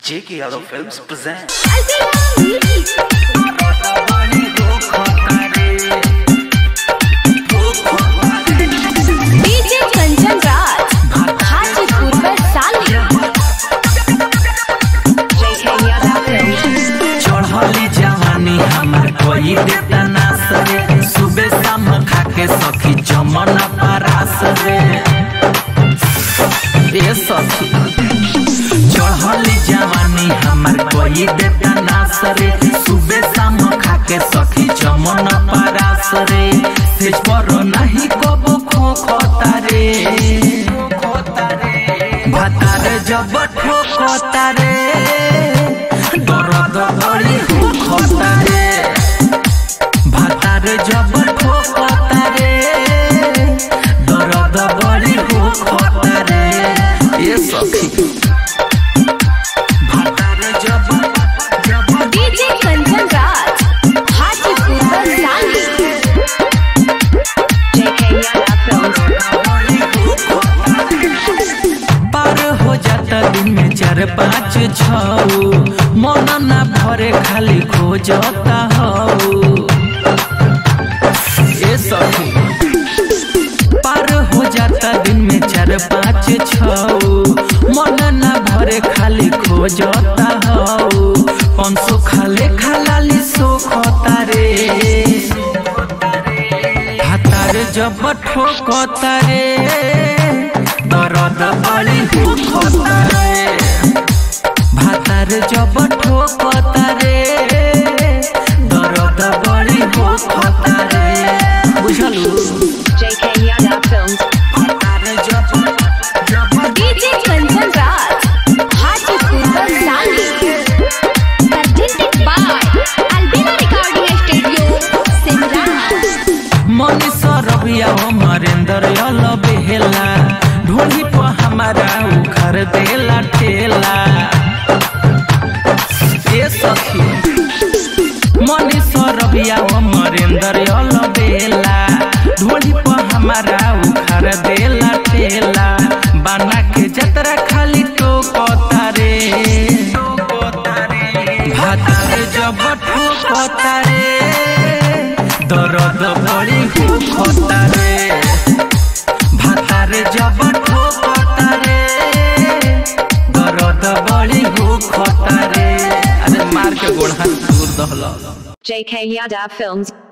J.K. Yadav Films present. DJ Kanchan Raj Hajipur में साली चढ़ली जवानी हमार कोई देता ना सरे सुबह शाम खा के सखी चमन परास रे ए सखी चढ़ली जवानी हमार कोई देता ना सरे सुबह शाम खा के सखी चमन परास रे सेज पर नहीं कबो खो खोता रे भातार जब ठोकता रे दर्द बड़ी होता रे भातार जब ठोकता रे दर्द बड़ी होता रे ये सखी भातार जब जब डीजे कंचन राज हाजीपुर में साली पार हो जाता दिन में चार पाँच छऊ मन ना भरे खाली खोजता हऊ ए सखी पार हो जाता दिन में चार पाँच छऊ मन ना भरे खाली खोजता हऊ पंसो खाले खालाली सोखता रे हातार जब ठोकता रे दर्द बड़ी होता रे भातार जब ठोकता रे दर्द बड़ी होता रे बुझलू भातार जब जब डीजे कंचन राज हाजीपुर में साली presented by Albina Recording Studio Simran Manish रबिया मरेंद्र यल बेहेला ढोली पर हमारा उखर देला ठेला ए सखी मनीष रबिया मरेंद्र यल बेला ढोली पर हमारा उखर देला ठेला बना के जतरा खाली टोकता रे भातार जब ठोकता रे दर्द बड़ी होता रे भातार जब ठोकता रे दर्द बड़ी होता रे अरे मार के गोड़ हाथ दूर दहला JK Yadav Films